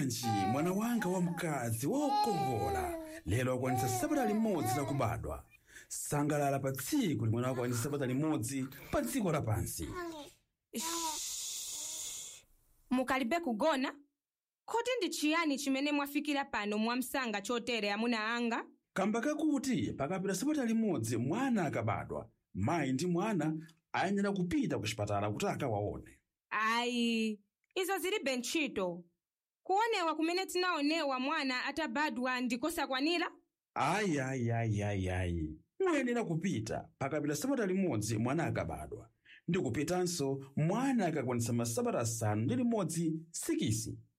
bwanji mwana wanga wamkazi wokongola lero akwanitsa sabata limodzi lakubadwa sangalala pa tsiku limene akwanitsa sabata limodzi pa dziko lapansi mukalibe kugona kodi ndi chiyani chimene mwafikira pano mwamsanga chotere amuna anga kamba kakuti pakapita sabata limodzi mwana akabadwa mayi ndi mwana ayenera kupita ku chipatala kuti akawaone ayi izo zilibe ntchito kuonewa kumene tinaonewa mwana atabadwa ndikosakwanira ayi ayi ayi ayi ayi muyenera kupita pakapita sabata limodzi mwana akabadwa ndi kupitanso mwana akakwanitsa masabata asanu ndi limodzi sikisi